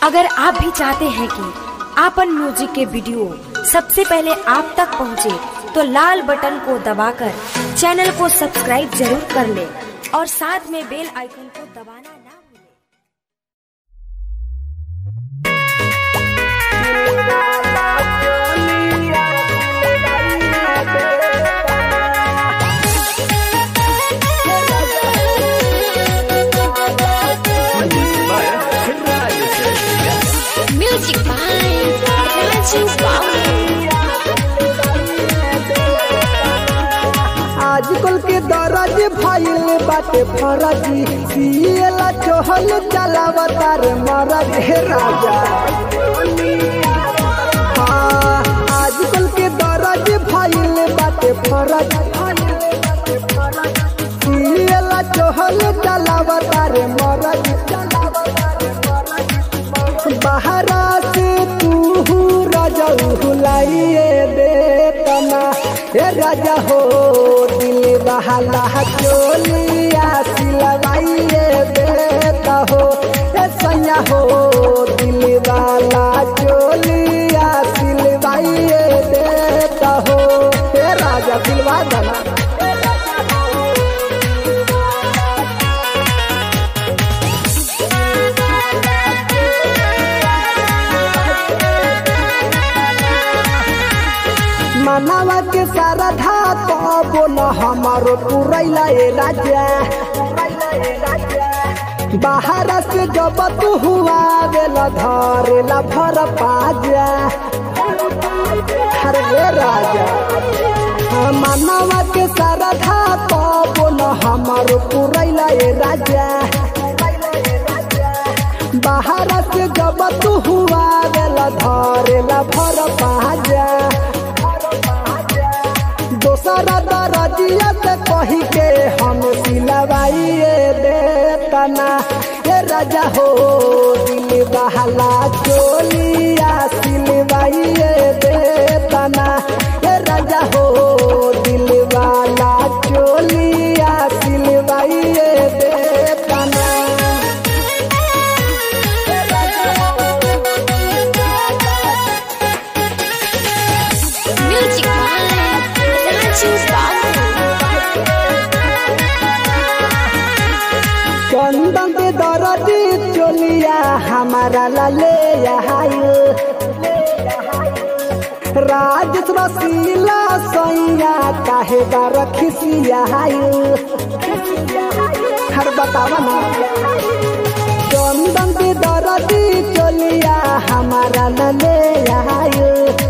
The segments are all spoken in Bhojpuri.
अगर आप भी चाहते हैं कि आपन म्यूजिक के वीडियो सबसे पहले आप तक पहुंचे, तो लाल बटन को दबाकर चैनल को सब्सक्राइब जरूर कर ले और साथ में बेल आइकन को दबाना ना भूलें। Music by Raju Babu. आजकल के दरज भइल बाटे फरजी सिएला चहल चलावतार मरद हे राजा हाँ, आजकल के दरज भइल बाटे फरज सिएला चहल चलावतार मरद बहरा से तू राजा हुलाइए देतना हे राजा हो दिल बहला चोलिया सिलवाइए देता हो हे सैया हो दिल वाला चोलिया सिलवाइए देता हो हे राजा सिलवा देना मनावा के सारा धा तबो न हमारो पुरैला ए राजा बाहर से जब तू हुआ बेला धरेला भर पाजा हर रे राजा हाँ, मनावा के सारा धा तबो न हमारो पुरैला ए राजा बाहर से जब तू हुआ बेला धरेला भर पाजा दोसरा दरजिया से कही के हम सिलवाइए देतना ए राजा हो दिल बहला चोलिया सिलवाइए देतना ए राजा हो दिल वाला चोलिया सिलवाइए देतना Music by Raju Babu. चंदन के दरदी चोलिया हमारा लले आयो राज रसीला सैया काहे बार खिसिया आयो हर बतावा ना चंदन के दरदी चोलिया हमारा लले आयो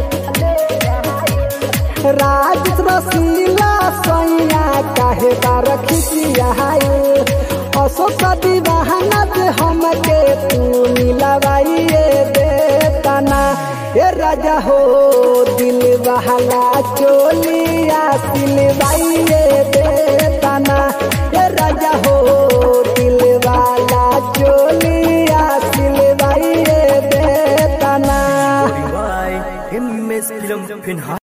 राज रसीला सैया काहे बार खिसिया आयो अशोक दीवाना से हमके तू मिलवाइए देतना ए राजा हो दिल बहला चोलिया सिलवाइए देतना ए राजा हो दिल वाला चोलिया सिलवाइए देतना Why? Him is film